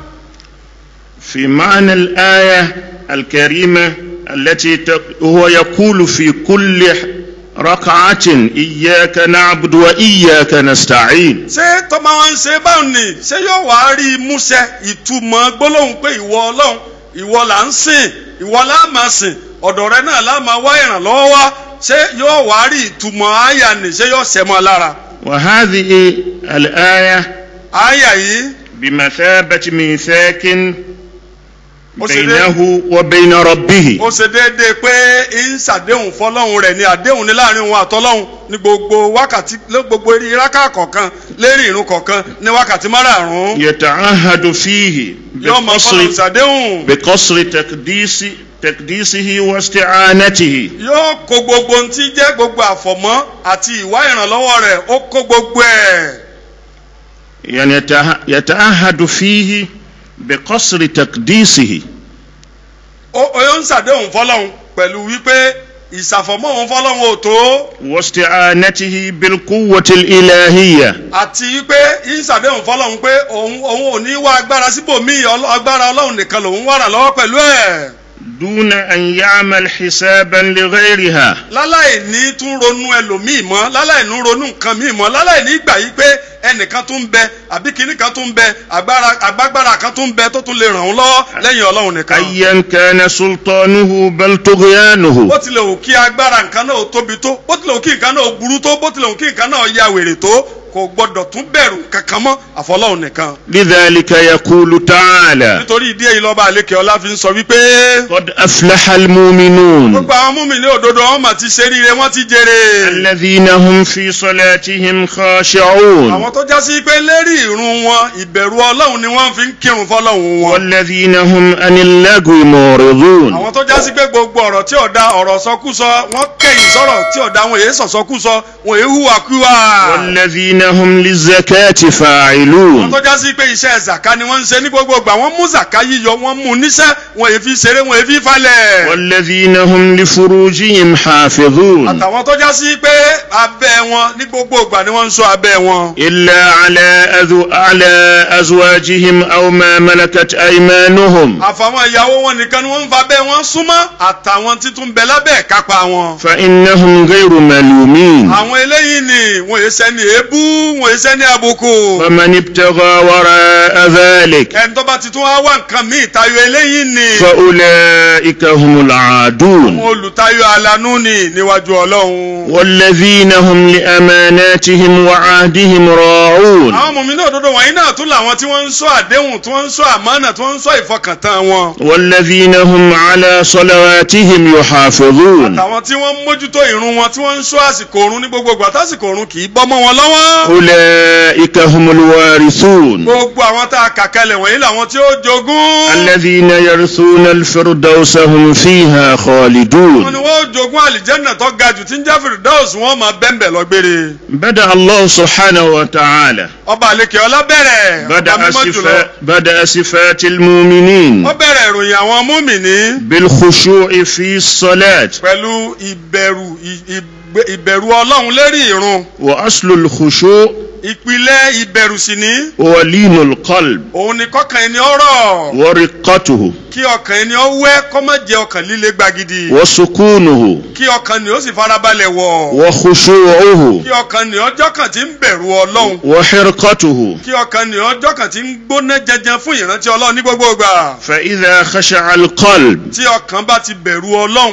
في معنى الآية الكريمة التي ت... هو يقول في كل ركعة إياك نعبد وإياك نستعين ṣé tó máa ń ṣe báwọn ni ṣé yóò wá rí i múṣẹ ìtumọ̀ gbólóhùn pé ìwọ ọlọ́run ìwọ là ń sìn ìwọ là máa sìn ọ̀dọ̀ rẹ náà là máa wá ìrànlọ́wọ́ wá ṣé yóò wá rí ìtumọ̀ àyà ni ṣé yóò ṣẹ mọ́ lára. وهذه الآية àyà yìí بمثابة ميثاق ó ṣe dé- بينه وبين ربه ó ṣe déédéé pé ń ṣàdéhùn fọlọ́hún rẹ̀ ní àdéhùn ní láàrin òun àtọ́lọ́hún ní gbogbo wákàtí lé gbogbo eré iráká kọ̀ọ̀kan lérí ìrun kọ̀ọ̀kan ní wákàtí márààrún يتعهد فيه yóò máa fọlọ́hún بقصر, ṣàdéhùn بقصر تقديس تقديسه واستعانته yóò kó gbogbo ohun tí jẹ́ gbogbo àfọ̀mọ́ àti ìwá ìrànlọ́wọ́ rẹ̀ ó kó gbogbo ẹ̀ يعني يتع- يتعهد فيه بقصر تقديسه ó ó yóò ń ṣàdéhùn fọlọ́hún pẹ̀lú wípé ìṣàfọ̀mọ́ òun fọlọ́hún ò tó واستعانته بالقوة الإلهية àti wípé ń ṣàdéhùn fọlọ́hún pé òun òun ò ní wá agbára síbòmíì ọlọ́- agbára ọlọ́run nìkan lòun wà rà lọ́wọ́ pẹ̀lú ẹ̀. دون أن يعمل حسابا لغيرها láláì ní tún ronú ẹlòmíì mọ́ láláì ní ronú nǹkan míì mọ́ láláì ní gbà yí pé ẹnìkan tún bẹ àbí kinní kan tún bẹ agbára agbágbára kan tún bẹ tó tún lè ràn án lọ́wọ́ lẹ́yìn ọlọ́run nìkan. أيا كان سلطانه بل طغيانه bó tilẹ̀ wù kí agbára nǹkan náà ó tóbi tó bó tilẹ̀ wù kí nǹkan náà ó burú tó bó tilẹ̀ wù kí nǹkan náà ya wèrè tó kò gbọdọ̀ tún bẹ̀rù kankan mọ́ àfọlọ́run nìkan. لذلك يقول تعالى nítorí ìdí èyí lọ́ba àlékè ọlá fi ń sọ wípé قد أفلح المؤمنون gbogbo àwọn múmi ní òdodo wọn mà ti ṣe ríire wọn ti jèrè. الذين هم في صلاتهم خاشعون àwọn tó já sí pé lérí ìrun wọn ìbẹ̀rù ọlọ́run ni wọ́n fi ń kírun fọlọ́run wọn. والذين هم عن اللغو معرضون àwọn tó já sí pé gbogbo ọ̀rọ̀ tí ọ̀dà ọ̀rọ̀ sọkúsọ wọ́n kẹ̀yìn sọ̀rọ̀ tí ọ̀dà wọn èyí sọ̀sọ́kúsọ wọn èyí hùwàkúwà. والذين هم للزكاة àwọn فاعلون tó já sí pé iṣẹ́ zaka ni wọ́n ń ṣe ní gbogbo ìgbà wọ́n mú zaka yíyọ wọ́n mú níṣẹ́ wọn èyí fi ṣeré wọn èyí fi falẹ̀. والذين هم لفروجهم حافظون àtàwọn tó já sí pé abẹ́ wọn ní gbogbo ìgbà ni wọ́n ń ṣọ́ abẹ́ wọn. إلا على أذو على أزواجهم أو ما ملكت أيمانهم àfàwọn ìyàwó wọn nìkan ni wọ́n ń fa abẹ́ wọn súnmọ́ àtàwọn títún bẹ lábẹ́ kápá wọn. فإنهم غير ملومين àwọn eléyìí ni wọn èyí sẹ́ni èébú wọn èyí sẹ́ni àbùkù. فمن ابتغى وراء ذلك ẹni tó bá ti tún wá wá nǹkan míì tayọ eléyìí ni فأولئك هم العادون àwọn olùtayọ alanú ni níwájú ọlọ́run. والذين هم لأماناتهم وعهدهم راعون àwọn mọ̀mí náà òdodo wọ̀nyí náà tún làwọn tí wọ́n ń sọ àdéhùn tí wọ́n ń sọ àmánà tí wọ́n ń sọ ìfọkàntán wọn. والذين هم على صلواتهم يحافظون àtàwọn tí wọ́n ń mójútó ìrun wọn tí wọ́n ń sọ àsìkò òrun ní gbogbo ìgbà tásìkò òrun kì í bọ́ mọ́ wọn lọ́wọ́. أولئك هم الوارثون gbogbo àwọn tá a kà kalẹ̀ wọ̀nyí làwọn tí ó jogún. الذين يرثون الفردوس هم فيها wọ́n ní خالدون wọ́n jogún àlìjẹ́nà tó ga jù tí ń jẹ́ fìrìdáùs wọ́n máa bẹ́ńbẹ̀ lọ́gbére. بدأ الله سبحانه وتعالى ọba àlekè ọlá bẹ̀rẹ̀ ọba بدأ, mímọ́ jùlọ. صفا بدأ صفات المؤمنين ó bẹ̀rẹ̀ ìròyìn àwọn múmìnì بالخشوع في الصلاة pẹ̀lú ìbẹ̀rù ì- ìgbé- ìbẹ̀rù ọlọ́run lérí ìrun. وأصل الخشوع ìpìlẹ̀ ìbẹ̀rù sì ní هو لين القلب òun ni kọ́kàn ẹni ọ̀rọ̀ ورقته kí ọkàn ẹni ó wẹ́ kó má jẹ́ ọkàn líle gbagidi وسكونه kí ọkàn ni ó sì farabalẹ̀ wọ̀ وخشوعه kí ọkàn ni ọjọ́ kan ti ń bẹ̀rù ọlọ́run وحرقته kí ọkàn ni ọjọ́ kan ti ń gbóná jẹjẹ fún ìrántí ọlọ́run ní gbogbo ìgbà فإذا خشع القلب tí ọkàn bá ti bẹ̀rù ọlọ́run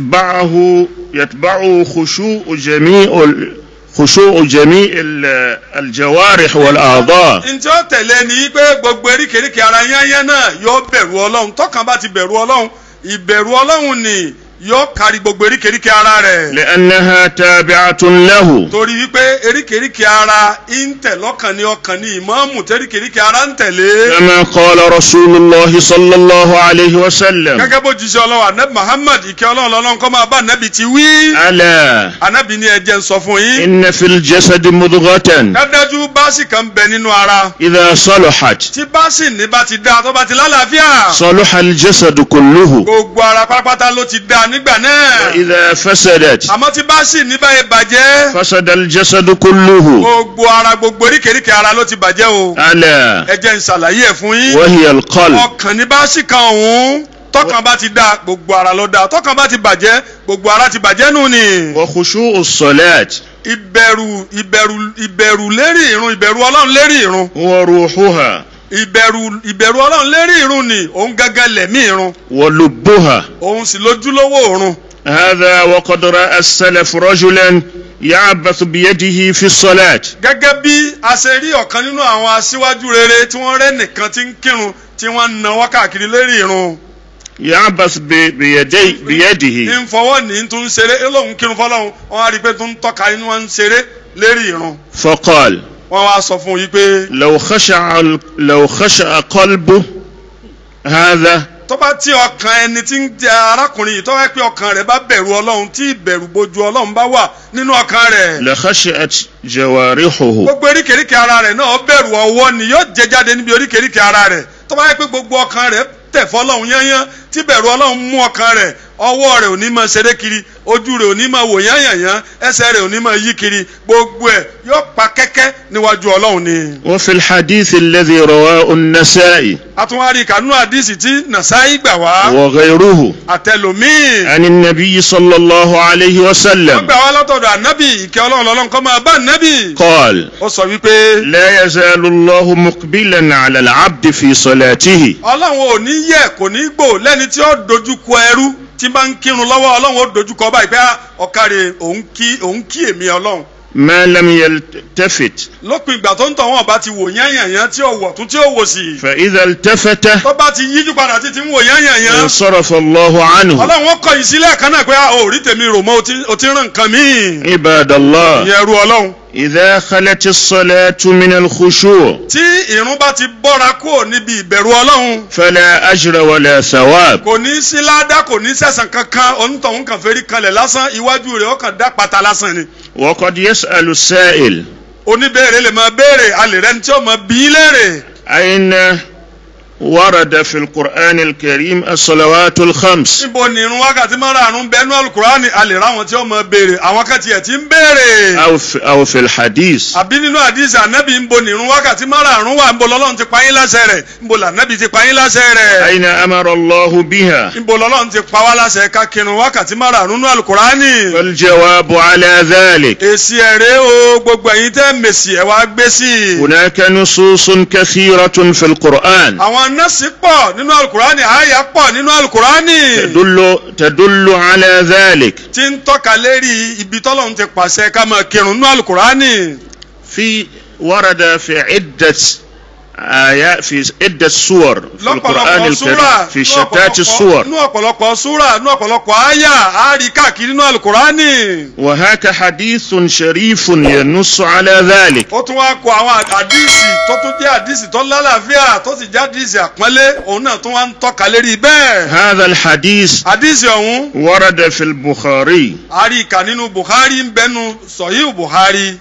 يتبعه يتبعه خشوع جميع ال- خشوع جميع ال- الجوارح والأعضاء ntí ó tẹ̀lé ni pé gbogbo eríkèéríkèé ara yányán náà yóò bẹ̀rù ọlọ́run tọkàn bá ti bẹ̀rù ọlọ́run ìbẹ̀rù ọlọ́run ni yóò kárí gbogbo eríkèéríkèé ara rẹ̀ لأنها تابعة له torí wípé eríkèéríkèé ara ń tẹ̀ lọ́kàn ní ọkàn ní ìmáàmù tẹ́ríkèéríkèé ara ń tẹ̀lé. كما قال رسول الله صلى الله عليه وسلم gẹ́gẹ́ bó jíṣẹ́ ọlọ́run anabi muhammad ìkẹ́ ọlọ́run lọ́lọ́run kọ́ máa bá anabi ti wí. ألا anabi ní ẹ jẹ́ n sọ fún yín. إن في الجسد مضغة dájú báàsì kan bẹ nínú ara. إذا صلحت tí báàsì ní bá ti dá tó bá ti lálàáfíà. صلح الجسد كله gbogbo ara pátápátá ló ti dá nígbà náà. وإذا فسدت àmọ́ tí báàsì ní báyìí bàjẹ́. فسد الجسد كله gbogbo ara gbogbo eríkèéríkèé ara ló ti bàjẹ́ o. ألا ẹ jẹ́ n ṣàlàyé ẹ̀ fún yín. وهي القلب ọkàn ní báàsì kan ọ̀hún tọkàn bá ti dá gbogbo ara ló dá tọkàn bá ti bàjẹ́ gbogbo ara ti bàjẹ́ nù ni. وخشوع الصلاة ìbẹ̀rù ìbẹ̀rù ìbẹ̀rù lérí ìrun ìbẹ̀rù ọlọ́run lérí ìrun وروحها ìbẹ̀rù ìbẹ̀rù ọlọ́run lérí ìrun ni òun gángan lẹ̀mí ìrun ولبها òun sì lójúlówó ìrun. هذا وقد رأى السلف رجلا يعبث بيده في الصلاة gẹ́gẹ́ bí a ṣe rí ọ̀kan nínú àwọn aṣíwájú rere tí wọ́n rẹ́ nìkan tí ń kírun tí wọ́n ń nawọ́ káàkiri lérí ìrun. يعبث ب- بيدي بيده ń fọwọ́ ní tó ń ṣeré ẹ lóun kírun fọlọ́run wọ́n á rí i pé tó ń tọ́ka inú wọn ń ṣeré lérí ìrun. فقال wọ́n wá sọ fún yí pé لو خشع ال- لو خشع قلبه هذا tó bá tí ọkàn ẹni tí ń jẹ arákùnrin yìí tó wá pé ọkàn rẹ̀ bá bẹ̀rù ọlọ́run tí ìbẹ̀rù bojú ọlọ́run bá wà nínú ọkàn rẹ̀. لخشعت جوارحه gbogbo oríkèéríkèé ara rẹ̀ náà bẹ̀rù ọwọ́ ni yóò jẹ jáde níbi oríkèéríkèé ara rẹ̀ tó bá yẹ pé gbogbo ọkàn rẹ̀ tẹ̀ fọlọ́run yányán tí bẹ̀rù ọlọ́run mú ọkàn rẹ̀ ọwọ́ rẹ̀ ò ní máa ṣeré kiri ojú rẹ̀ ò ní máa wò yányànyán ẹsẹ̀ rẹ̀ ò ní máa yí kiri gbogbo ẹ̀ yóò pa kẹ́kẹ́ níwájú ọlọ́run ni. وفي الحديث الذي رواه النسائي àtúnwárí kanú àdìsí tí nàṣáì gbà wá وغيره àtẹlòmíì عن النبي صلى الله عليه wọ́n وسلم gbà wá látọ̀dọ̀ ànábì ìkẹ́ ọlọ́run lọ́lọ́run kọ́ máa bá ànábì. قال ó sọ wípé لا يزال الله مقبلا على العبد في صلاته ọlọ́run ò ní yẹ kò ní gbò lẹ́ni tí ó dojú kọ ẹrú tí bá ń kírun lọ́wọ́ ọlọ́run ó dojú kọ báyìí pé "Ah, ọ̀kàrẹ̀ òun kí òun kí èmi ọlọ́run. ما لم يلتفت lópin ìgbà tó ń tọ̀ wọ́n bá ti wò yányànyán tí ó wọ̀ tún tí ó wò sí. فإذا التفت tó bá ti yíjú padà títí ń wò yányànyán. انصرف الله عنه ọlọ́run ó kọ ìsílẹ̀ kan náà pé "Ah, ò rí tèmi rò mọ́ o ti- o ti rán nǹkan míì. عباد الله ìyẹn ẹrú ọlọ́run. إذا خلت الصلاة من الخشوع tí ìrun bá ti bọ́ra kúrò níbi ìbẹ̀rù ọlọ́run فلا أجر ولا ثواب kò ní sí ládàá kò ní sẹ̀sán kankan onítọ̀hún kan fẹ́rí kanlẹ̀ lásán iwájú rẹ̀ ó kàn dá pata lásán ni. وقد يسأل السائل oníbèrè lè máa béèrè alẹ́ rẹ ní tí ó máa bí í léèrè. أين ورد في القرآن الكريم الصلوات الخمس níbo ni irun wákàtí márààrún bẹnu alukurani alẹ́ ráwọn tí ó máa béèrè àwọn kan tiẹ̀ ti ń béèrè. أو في, أو في الحديث àbí nínú àdìsí ànábì níbo ni irun wákàtí márààrún wà níbo lọ́lọ́run ti pa yín láṣẹ rẹ̀ níbo lànábì ti pa yín láṣẹ rẹ̀. أين أمر الله بها níbo lọ́lọ́run ti pa wá láṣẹ ká kírun wákàtí márààrún nínú alukurani. والجواب على ذلك èsì ẹ̀rẹ́ o gbogbo ẹ̀yin tẹ́ mèsì ẹ̀ wá gbé sí i. هناك نصوص كثيرة في القرآن àwọn nọ́ọ̀sì pọ̀ nínú alukurani àyà pọ̀ nínú alukurani. تدل تدل على ذلك tí ń tọ́ka lérí ibi tọ́lọ́run ti pàṣẹ ká máa kírun nínú alukurani. في ورد في عدة آيات في عدة سور في القرآن lọ́pọ̀lọpọ̀ الكريم súrà في شتات السور nínú ọ̀pọ̀lọpọ̀ súrà nínú ọ̀pọ̀lọpọ̀ àyà á rí káàkiri nínú alukurani. وهاك حديث شريف ينص على ذلك ó tún wá kọ àwọn àdíìsì tó tún jẹ́ àdíìsì tó lálàáfíà tó sì jẹ́ àdíìsì àpọ́nlé òun náà tún wá ń tọ́ka lérí bẹ́ẹ̀. هذا الحديث àdíìsì ọ̀hún ورد في البخاري a rí ìkà nínú buhari ń bẹnu sọ̀yìn buhari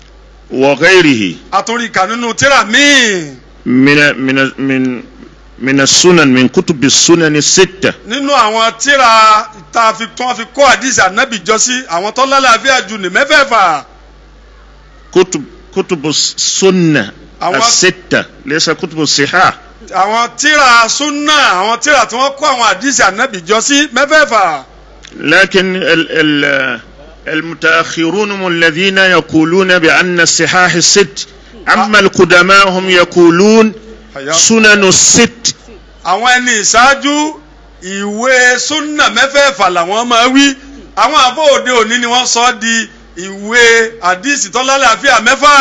وغيره a tún rí ìkà nínú tíra míì من من من من السنن من كتب السنن الستة nínú àwọn tíra tá a fi tí wọ́n fi kó àdíìsì ànábì jọ sí àwọn tó lálàáfíà jù ní mẹ́fẹ̀ẹ̀fà كتب كتب السنة أو- الستة ليس كتب الصحاح àwọn tíra súnà àwọn tíra tí wọ́n kó àwọn àdìsí ànábì jọ sí mẹ́fẹ̀ẹ̀fà لكن ال ال المتأخرون هم الذين يقولون بأن الصحاح الست أما القدماء هم يقولون سنن الست àwọn ẹni ìṣáájú ìwé súnà mẹ́fẹ̀ẹ̀fà làwọn máa wí àwọn àbọ̀ òde òní ni wọ́n sọ ọ́ di ìwé àdìsí tọ́lálàáfíà mẹ́fà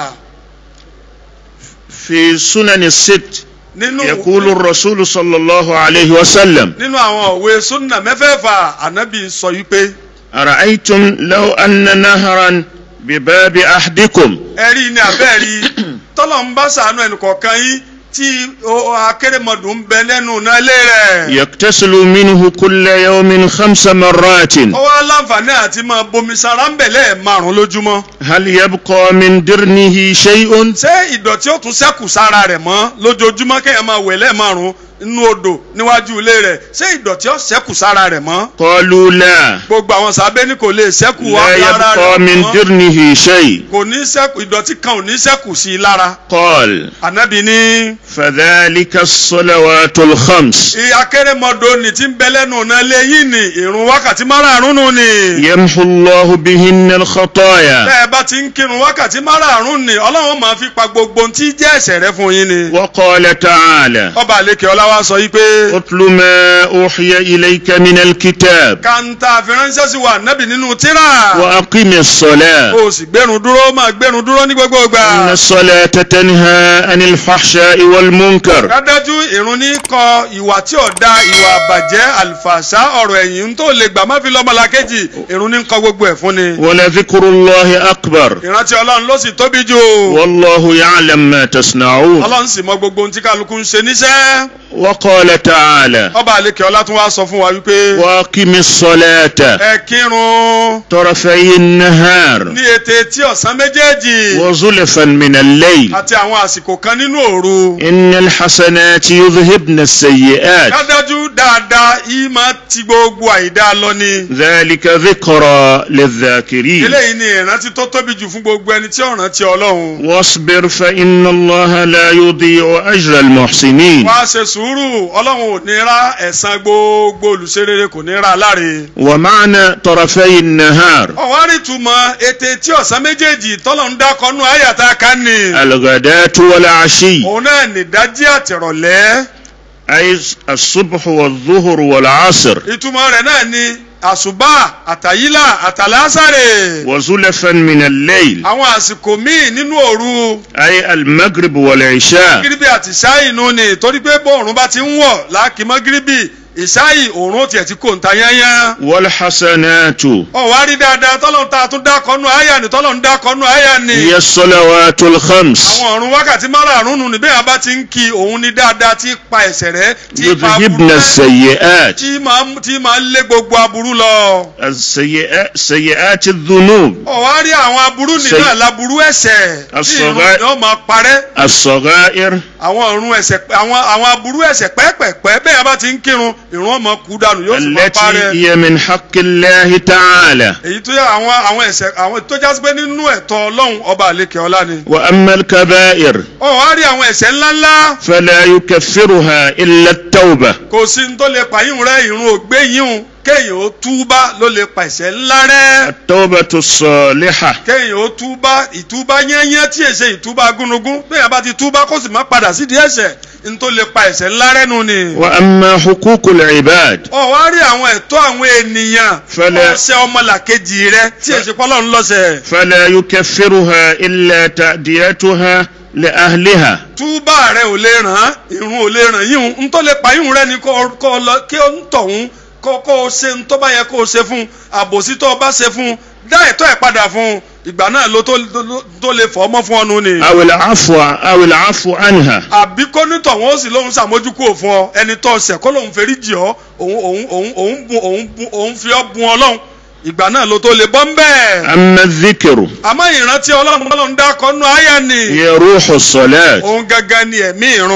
في سنن الست nínú يقول الرسول صلى الله عليه وسلم nínú àwọn òwe súnà mẹ́fẹ̀ẹ̀fà ànábì sọ yìí pé أرأيتم لو أن نهرا بباب أحدكم ẹ̀rí ni àbẹ́ẹ̀rí tọ́lọ̀ ń bá sàánú ẹnì kọ̀ọ̀kan yín tí o- akérèmọdù ń bẹ lẹ́nu náà lé rẹ̀. يغتسل منه كل يوم خمس مرات ó wá láǹfààní àti máa bomi sara ń bẹ̀ lẹ́ẹ̀márùn lójúmọ́. هل يبقى من درنه شيء ṣé ìdọ̀tí ó tún ṣẹ́kù sára rẹ̀ mọ́ lójoojúmọ́ kéèyàn máa wẹ̀ lẹ́ẹ̀márùn nínú odò níwájú ilé rẹ̀ ṣé ìdọ̀tí ó ṣẹ́kù sára rẹ̀ mọ́. قالوا لا gbogbo àwọn sábẹ́ ní kò lè ṣẹ́kù wá لا lára يبقى rẹ̀ من mọ́. درنه شيء kò ní ṣẹ́kù ìdọ̀tí kan ò ní ṣẹ́kù sí i lára. قال ànábì ní فذلك الصلوات الخمس akérèmọdò ní ti ń bẹ lẹ́nu náà lé yìí ní ìrun wákàtí márààrún nù ni. يمحو الله بهن الخطايا bẹ́ẹ̀ bá ti ń kírun wákàtí márààrún ni ọlọ́run máa fi pa gbogbo ohun tí jẹ́ ẹ̀ṣẹ̀ rẹ fún yín ni. وقال تعالى ọba àlekè ọláwá sọ yìí pé اتل ما أوحي إليك من الكتاب kàńtà àfiránṣẹ́ sí wa nábì nínú tíra. وأقم الصلاة o sì gbẹrun dúró máa gbẹrun dúró ní gbogbo إن ìgbà. الصلاة تنهى عن الفحشاء والمنكر dájú ìrun ní kọ ìwà tí ò da ìwà àbàjẹ́ àlùfàṣà ọ̀rọ̀ ẹ̀yìn tó lè gbà má fi lọ́mọlá kejì ìrun ní kọ gbogbo ẹ̀ fún ni. ولذكر الله أكبر ìrántí ọlọ́run ló sì tóbi jù. والله يعلم ما تصنعون ọlọ́run sì mọ gbogbo ohun tí kálukú ń ṣe níṣẹ́. وقال تعالى ọba àlekè ọlá tún wá sọ fún wa wípé. وأقم الصلاة ẹ kírun طرفي النهار ní ètè tí ọ̀sán méjèèjì وزلفا من الليل àti àwọn àsìkò kan nínú òru. إن الحسنات يذهبن السيئات dájú dáadáa yìí máa ti gbogbo àìdá lọ ni. ذلك ذكرى للذاكرين eléyìí ni ìrántí tó tóbi jù fún gbogbo ẹni tí ó rántí ọlọ́run. واصبر فإن الله لا يضيع أجر المحسنين wá ṣe sùúrù ọlọ́run ò ní ra ẹ̀san gbogbo olùṣerere kò ní ra láre. ومعنى طرفي النهار ọ̀wárí túmọ̀ ètè tí ọ̀sán méjèèjì tọ́lọ̀ ń dákọ́nú àyàtà kan ni. الغداة والعشي òun náà nìdájí àtìrọ̀lẹ́. أي الصبح والظهر والعصر ìtumọ̀ rẹ̀ náà ni àṣùbà àtàyílà àtàlásàrè. وزلفا من الليل àwọn àsìkò míì nínú òru أي المغرب والعشاء gíríbì àti ìṣáì nù ni torí pé bóòrùn bá ti ń wọ̀ láàkìmọ́ gíríbì ìṣáì òórùn tiẹ̀ ti kò ń ta yányán. والحسنات ọ̀wá rí dáadáa tọ́lọ̀ ń ta tún dákọ́nú àyà ni tọ́lọ̀ ń dákọ́nú àyà ni. هي الصلوات الخمس àwọn ọ̀run wákàtí márààrún nù ní bẹ́ẹ̀ yẹn bá ti ń kí òun ní dáadáa tí pa ẹ̀ṣẹ̀ rẹ̀ tí pa aburú يذهبن rẹ̀ السيئات tí máa ń- tí máa ń lé gbogbo aburú lọ. السيئات سيئات الذنوب ọ̀wá rí àwọn aburú nínú Ṣe- àlaburú ẹ̀ṣẹ̀ tí As-saghā- ìrun yóò máa parẹ́. الصغائر àwọn ọ̀run ẹ̀ṣẹ̀ àwọn àwọn aburú ẹ̀ṣẹ̀ pẹ́ẹ́pẹ́ẹ́pẹ́ bẹ́ẹ̀ yẹn bá ti ń kírun ìrun ọmọ kú dànù yóò sì máa التي parẹ́. هي من حق الله تعالى èyí tó yẹ àwọn àwọn ẹ̀ṣẹ̀ àwọn tó jásí pé nínú ẹ̀tọ́ ọlọ́run ọba àlekè ọlá ni. وأما الكبائر ọ̀wá rí àwọn ẹ̀ṣẹ̀ ńláńlá فلا يكفرها إلا التوبة kò sí ní tó lè pa yíhun rẹ ìrun ògbé yíhun kéèyàn ó túbá ló lè pa ẹ̀ṣẹ̀ ńlá rẹ التوبة الصالحة kéèyàn ó túbá ìtúbá yẹ́nyẹ́ tí èsè ìtúbá gúnugún bẹ́ẹ̀ bá ti túbá kó sì má padà sídìí ẹ̀ṣẹ̀ ní tó lè pa ẹ̀ṣẹ̀ ńlá rẹ nù ni. وأما حقوق العباد ọ wá rí àwọn ẹ̀tọ́ àwọn ènìyàn Fẹ́lẹ́. ọ̀sẹ̀ ọmọlàkejì rẹ tí èsì pọ́lọ́ ń lọ́sẹ̀. فلا يكفرها إلا تأديتها لأهلها túbà rẹ ò lè ràn án ìrun ò lè ràn yíhun ń tó lè pa yíhun rẹ ni kó kó lọ kí ó ń tọ̀hún kó kó o ṣe ń tó bá yẹ kó o ṣe fún àbòsí tó o bá ṣe fún dá ẹ̀tọ́ ẹ̀ padà fún ìgbà náà ló tó tó- tó lè fọ́ ọmọ fún ọnu ni. أو العفو أو العفو عنها àbí kó ní tọ̀hún ó sì lóun ṣàmójúkú fún ọ ẹni tó ṣẹ̀ kó lóun ferí jì ọ́ òun òun òun òun bu òun bu òun fi ọ́ bun ọlọ́run ìgbà náà ló tó lè bọ́ ń bẹ́ẹ̀. أما الذكر àmọ́ ìrántí ọlọ́run ọlọ́run dákọ́ nú àyà ni هي روح الصلاة òun gangan ni ẹ̀mí ìrun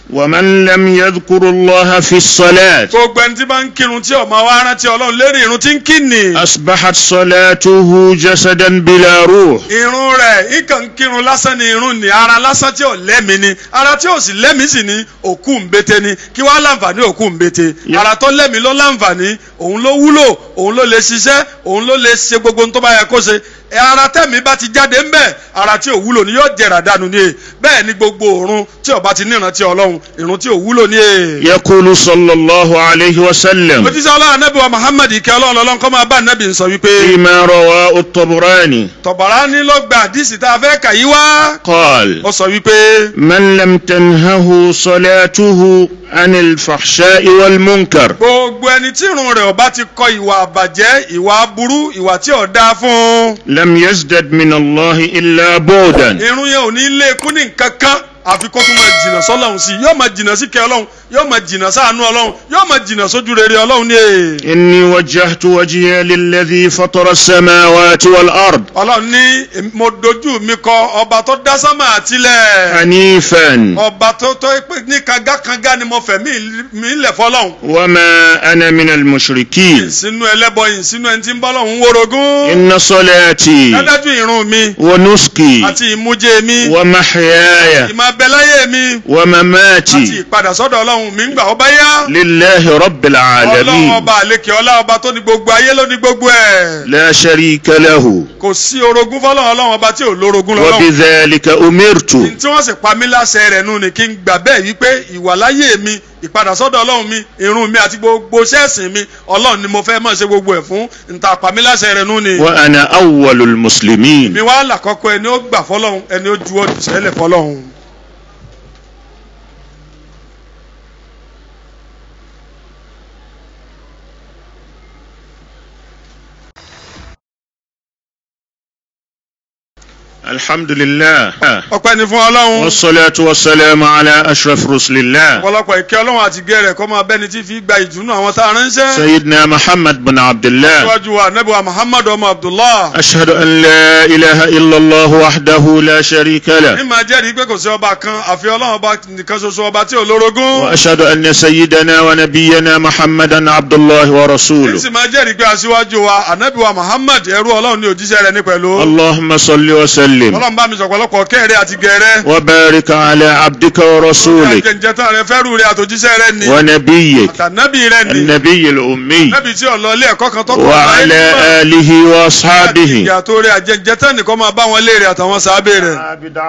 ومن لم يذكر الله في الصلاة gbogbo ẹni tí bá ń kírun tí ọmọ wa rántí ọlọ́run lérí irun tí ń kí ni. أصبحت صلاته جسدا بلا روح irun rẹ̀ ikàn ń kírun lásán ni irun ni ara lásán tí ò lẹ́mi ni ara tí ò sì lẹ́mi sì ni òkú ń bete ni kí wàá láǹfààní òkú ń bete Yeah. ara tó lẹ́mi ló láǹfààní òun ló wúlò òun ló lè ṣiṣẹ́ òun ló lè ṣe gbogbo ohun tó bá yẹ kó ṣe ẹ ara tẹ̀mí bá ti jáde ń bẹ̀ ara tí ò wúlò ni yóò jẹ̀rà dànù ni e bẹ́ẹ̀ ni gbogbo òrun tí ó bá ti nírántí ọlọ́run ìrun tí ò wúlò ni e. يقول صلى الله عليه وسلم òjíṣẹ́ ọlọ́run anábì wa muhammad ìkẹ́ ọlọ́run ọlọ́run kọ́ máa bá anábì ń sọ wípé فيما رواه الطبراني tọ̀bàrà ní ló gba àdìsí tá a fẹ́ kà yí wá قال ó sọ wípé من لم تنهه صلاته عن الفحشاء والمنكر gbogbo ẹni tí irun rẹ̀ ọba ti kọ ìwà àbàjẹ́ ìwà aburú ìwà tí ò dáa fún un لم يزدد من الله إلا بعدا irun yẹn ò ní lé kún ní nǹkan kan àfi kó tún máa jìnnà sọ́lọ́run sí i yóò máa jìnnà sí kẹ́ ọlọ́run yóò máa jìnnà sáànú ọlọ́run yóò máa jìnnà sójú rere ọlọ́run ní èè. إني وجهت وجهي للذي فطر السماوات والأرض ọlọ́run ní èmi- mo dojú mi kọ ọba tó dá sánmà àtilẹ̀ حنيفا ọba tó tó pé ní kangakanga ni mo fẹ̀ mí mí lẹ̀ fọlọ́run وما أنا من المشركين ìsínú ẹlẹ́bọ ìsínú ẹni tí ń bọ́lọ́run wórogún إن صلاتي dájú irun mi ونسكي àti ìmújẹ mi ومحياي ìmọ̀ abẹ́láyé mi àti ومماتي ìpadà sọ́dọ̀ ọlọ́run mi ń gbà ọba yá لله رب ọlọ́run العالمين ọba àlekè ọlá ọba tó ní gbogbo ayé ló ní gbogbo ẹ̀ لا شريك له kò sí orogún fọlọ́run ọlọ́run ọba tí ò lórogún lọ́lọ́run وبذلك أمرت tí wọ́n sì pa mí láṣẹ rẹ̀ nù ni kí n gbà bẹ́ẹ̀ wípé ìwàláyé mi ìpadà sọ́dọ̀ ọlọ́run mi irun mi àti gbogbo ṣẹ́ẹ̀sìn mi ọlọ́run ni mo fẹ́ mọ̀ ṣe gbogbo ẹ̀ fún nta pa mí láṣẹ rẹ̀ nù ni. وأنا أول المسلمين mi wá làkọ́kọ́ ẹni ó gbà fọlọ́run ẹni ó juwọ́ sẹ́lẹ̀ fọlọ́run. الحمد لله ọpẹ́ ni fún ọlọ́run والصلاة والسلام على أشرف رسل الله ọ̀pọ̀lọpọ̀ ìkẹ́ ọlọ́run àti gẹ̀rẹ̀ kọ́ máa bẹ́ni tí fi gba ìdùnnú àwọn tá a ránṣẹ́. سيدنا محمد بن عبد الله síwájú wa nẹ́bí wa muhammadu ọmọ abdullah. أشهد أن لا إله إلا الله وحده لا شريك ní له máa jẹ́rìí pé kò sí ọba kan àfi ọlọ́run ọba nìkan ṣoṣo ọba tí ò lórogún. وأشهد أن سيدنا ونبينا محمدا عبد الله ní ورسوله sì máa jẹ́rìí pé aṣíwájú wa ànábì wa muhammad ẹrú ọlọ́run ní òjíṣẹ́ rẹ̀ ní pẹ̀lú. اللهم صل وسلم ọlọ́run bá mi sọ̀pọ̀lọpọ̀ kẹ́rẹ́ àti gẹ̀rẹ́. وبارك على عبدك ورسولك àjẹjẹtàn rẹ fẹ́rù rẹ àtòjíṣẹ́ rẹ ni. ونبيك àtànábì rẹ ni. النبي الأمي nábì tí ò lọ ilé ẹ̀kọ́ kan tọ́kọ̀ وعلى آله وأصحابه ìyàtọ̀ rẹ àjẹjẹtàn nìkan máa bá wọn léèrè àtàwọn sábẹ́ rẹ̀.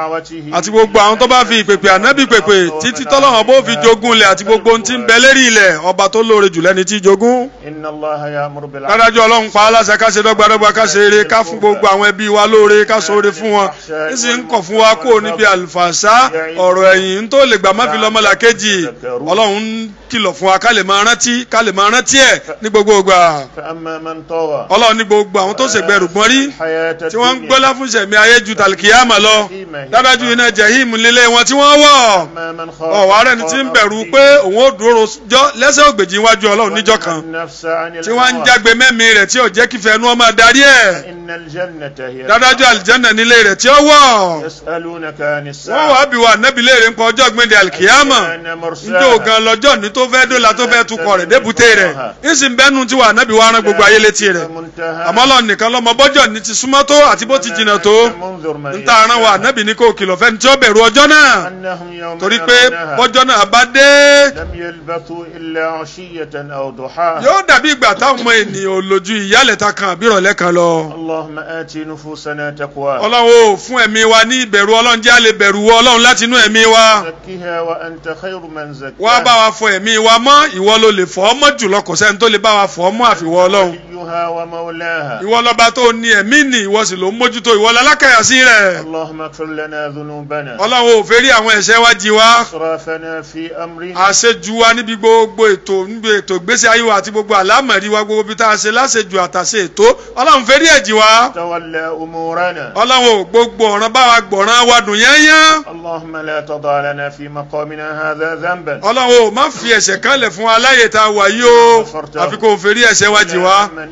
àti gbogbo àwọn tó bá fi ìpèpè ànábì pèpè títí tọ́lọ́wọ́n bó fi jogún ilẹ̀ àti gbogbo ohun tí ń bẹ lérí ilẹ̀ ọba tó lóore jù lẹ́ni tí jogún. إن الله يأمر بالعدل dádájọ́ ọlọ́run pa á láṣẹ ká ṣe dọ́gbadọ́gba ká ṣe eré ká fún gbogbo àwọn ẹbí wa lóore ká ṣoore fún wọn níṣì ń kọ̀ fún wa kó níbi àlùfàṣà ọ̀rọ̀ ẹ̀yìn ń tó lè gbà má fi lọ́mọlá kejì ọlọ́run ń kìlọ̀ fún wa ká lè máa rántí ká lè máa rántí ẹ̀ ní gbogbo ìgbà فأما من طغى ọlọ́run ní gbogbo àwọn tó ṣègbè rùgbọ́n rí الحياة tí wọ́n ń الدنيا gbọ́lá fún ìṣẹ̀mí ayé ju tàlìkìyàmà lọ dádájú iná jẹ̀hìm lílé wọn tí wọ́n wọ̀ أما من خاف ọ̀wá rẹ̀ ni tí ń bẹ̀rù pé òun ó dúró jọ lẹ́sẹ̀ ògbèjì iwájú ọlọ́run níjọ́ kan النفس عن tí wọ́n ń الهوى jágbe mẹ́mí rẹ̀ tí ò jẹ́ kífẹ́ ẹnu ọmọ adarí ẹ̀ إن الجنة هي dádájú àlìjẹ́nà nílé rẹ̀ tí ó wọ̀ يسألونك عن wọ́n الساعة wàá bí wa nẹ́bi léèrè ń pa ọjọ́ gbẹ̀ndẹ̀ àlìkìyàmà أنا مرساها njẹ́ ògan lọ́jọ́ ní tó fẹ́ dọ́là tó fẹ́ tukọ̀ rẹ̀ débùté rẹ̀ ìsìn bẹ́nu tí wà nẹ́bi wa rán gbogbo ayé létí rẹ̀ منتهى àmọ́ lọ nìkan lọ́mọ bọ́jọ́ ní ti súnmọ́ tó àti bó ti jìnnà tó منذر من ń ta aran wa nẹ́bi ní kò kìlọ̀ fẹ́ni tí ó bẹ̀rù ọjọ́ náà أنهم يوم torí pé يرونها bọ́jọ́ náà bá dé لم يلبثوا إلا عشية أو ضحاها yóò dàbí ìgbà táwọn ọmọ ènìyàn ò lójú ìyálẹ̀ta kan àbí ìrọ̀lẹ́ kan lọ. اللهم آت نفوسنا تقواها ọlọ́run ò fún ẹ̀mí wa ní ìbẹ̀rù ọlọ́run jẹ́ àlè bẹ̀rù wọ ọlọ́run láti inú ẹ̀mí wa. زكها وأنت خير من wá bá زكاها wa fọ ẹ̀mí wa mọ́ ìwọ ló lè fọ́ ọ́ mọ́ jùlọ kò sẹ́ni tó lè bá wa fọ́ ọ́ mọ́ àfiwọ́ ọlọ́run. وليها ومولاها ìwọ lọ́ba tó ní ẹ̀mí nì ìwọ sì ló ń mójútó ìwọ lálákàyàsí rẹ̀. اللهم اغفر لنا ذنوبنا ọlọ́run ò fẹ́ rí àwọn ẹ̀ṣẹ̀ wa jì wá. إسرافنا في أمرنا àṣejù wa níbi gbogbo ètò níbi ètò ìgbésí ayé wa àti gbogbo àlámọ̀rí wa gbogbo bí tá a ṣe láṣejù àtàṣe ètò ọlọ́run fẹ́ rí ẹ̀jì wa. تولى أمورنا ọlọ́run ò gbogbo ọ̀ràn bá wa gbọ̀ràn wa dùn yányán. اللهم لا تضع لنا في مقامنا هذا ذنبا ọlọ́run ò má fi ẹ̀ṣẹ̀ kan lẹ̀ fún aláyè tá a wà yìí o àfi kò fẹ́rí ẹ̀ṣẹ̀ wa jì wá. من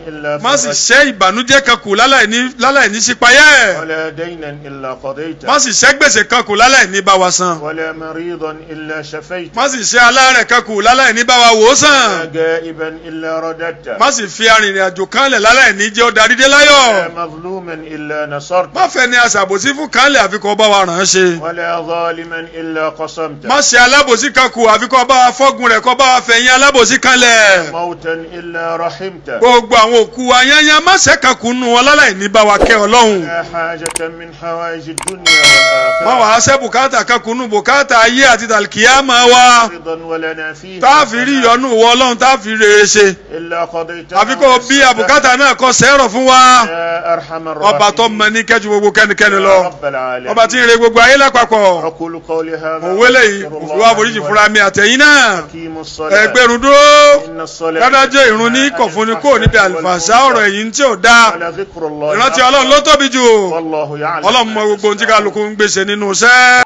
إلا má sì فرجته ṣẹ́ ìbànújẹ́ kan kù láláì ní láláì ní sípayẹ́ ولا دينا إلا قضيته má sì ṣẹ́ gbèsè kan kù láláì ní bá wa san ولا مريضا إلا شفيته má sì ṣẹ́ aláàrẹ̀ kan kù láláì ní bá wa wò ó ولا sàn غائبا إلا رددته má sì fi arìnrìn àjò kanlẹ̀ láláì ní jẹ́ ó darí dé ولا láyọ̀ مظلوما إلا نصرته má fẹ́ ni aṣàbòsí fún kanlẹ̀ àfikọ́ bá wa ràn án ṣe ولا ظالما إلا قصمته má ṣe alábòsí kan kù àfikọ́ bá wa fọ́gun rẹ̀ kọ́ bá wa fẹ̀yìn alábòsí kanlẹ̀ موتا إلا رحمته gbogbo àwọn òkú wa yányán má ṣe kan kù nù wọn láláì ní bá wa kẹ́ ọlọ́run لا حاجة من حوائج الدنيا والآخرة má wàá ṣẹ́ bùkátà kan kù nù bùkátà ayé àti tàlkìyàmá wa رضا ولنا فيه tá a fi rí ìyọnu wọ ọlọ́run tá a fi rere ṣe إلا قضيتها àfi kó o bí àbùkátà náà kọ́ sẹ́rọ̀ fún wa يا أرحم الراحمين ọba tó mọ ní kẹ́jú gbogbo kẹ́nikẹ́ni يا lọ رب العالمين ọba tí ń re gbogbo ayé lápapọ̀ أقول قولي هذا òun wélé yìí وأستغفر òfin wa الله foríjì لي fúnra mi àtẹ̀yìn náà وأقيموا الصلاة ẹgbẹ́rún dúró إن الصلاة dádájọ́ ìrun ní kọ̀fúnni kò níbi àlùfàṣà ọ̀rọ̀ ẹ̀yìn tí ò dáa على ذكر الله ìrántí ọlọ́run ló tóbi jù والله يعلم ọlọ́run mọ gbogbo ohun tí kálukú ń gbèsè nínú iṣẹ́.